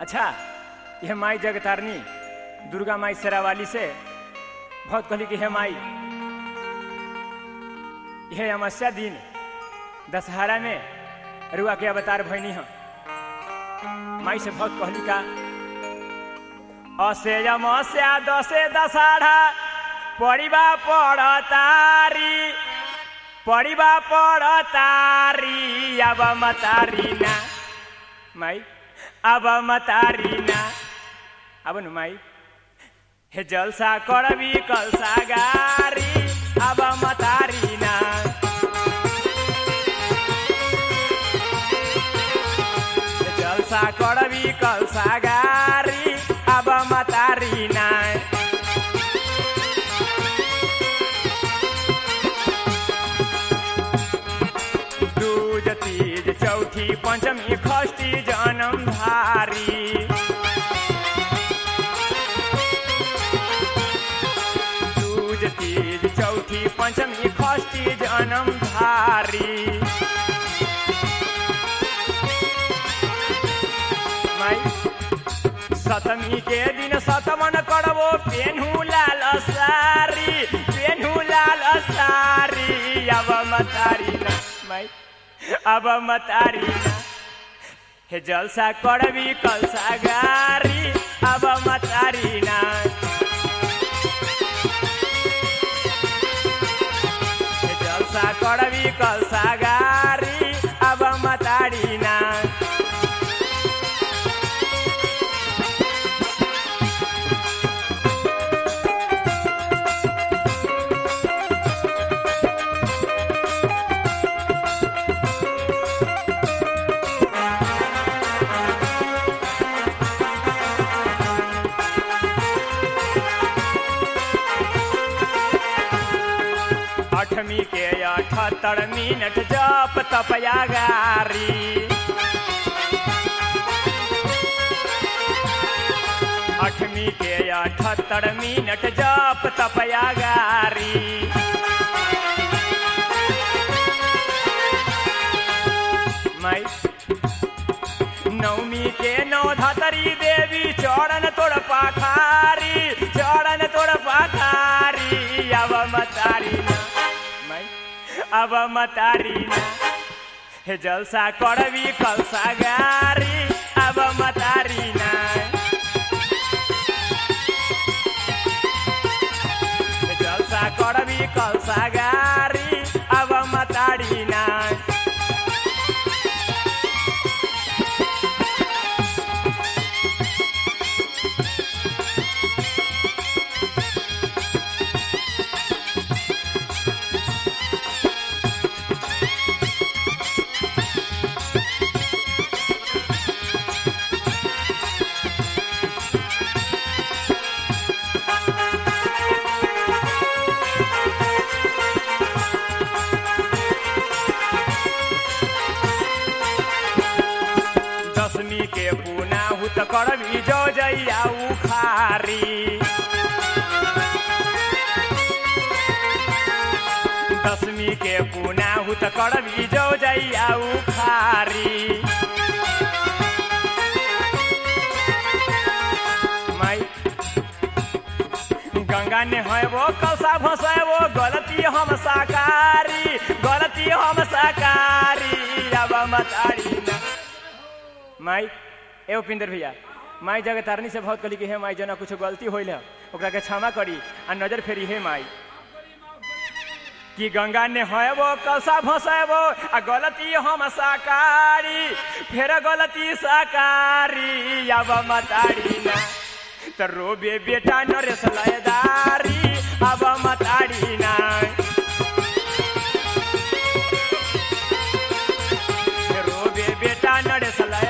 अच्छा यह माई जगतारनी दुर्गा माई शेरावाली से बहुत कहली कि हे माई यह अमावस्या दिन दशहरा में रुआ के अवतार भैनी हम माई से बहुत कहली का असे अमावस्या दसे दशहरा पड़िबा पड़तारी पड़िबा पड़तारी अब मतारी ना माई अब मतारी ना अब नु माई हे जलसा करबी कलसा गारी अब मतारी ना हे जलसा करबी कलसा गारी अब मतारी ना दूज तीज चौथी पंचमी षष्ठी जन्म धारी दूज तीज चौथी पंचमी षष्ठी जन्म धारी माई सतमी के दिन सतमन करबो पेन्हू लाल सारी पेन्हू लाल सारी अब मतारी ना माई अब मतारी ना हे जलसा करबी कलसा गारी अब मतारी ना हे जलसा करबी कलसा गारी अब मतारी ना अठमी के अठहत्तर मिनट जप तपया गारी अठमी के अठहत्तर मिनट जप तपया गारी माई नवमी के नौ धतरी देवी चरण तोड़ पाखारी चरण तोड़ पाखारी अब मतारी ना माई अब मतारी ना हे जलसा करबी कलसा गारी अब मतारी ना हे जलसा करबी कलसा गारी अब मतारी ना दसमी के पुना हुत करबी जो जैया उखारी दसमी के पुना हुत करबी जो जैया उखारी माई गंगा ने है वो कलसा भसाए गलती हम साकारी गलती हम साकारी अब मतारी ना माई ए उपिंदर भैया माई जगतारनी से बहुत कहली कि हे माई जना कुछ गलती होइल है ओकरा के क्षमा करी आ नजर फेरी हे माई कि गंगा ने है वो कलसा भसाएबो आ गलती हम साकारी फेर गलती साकारी अब मतारी ना त रोबे बेटा नरेश लयदारी अब मतारी ना रोबे बेटा नरेश लय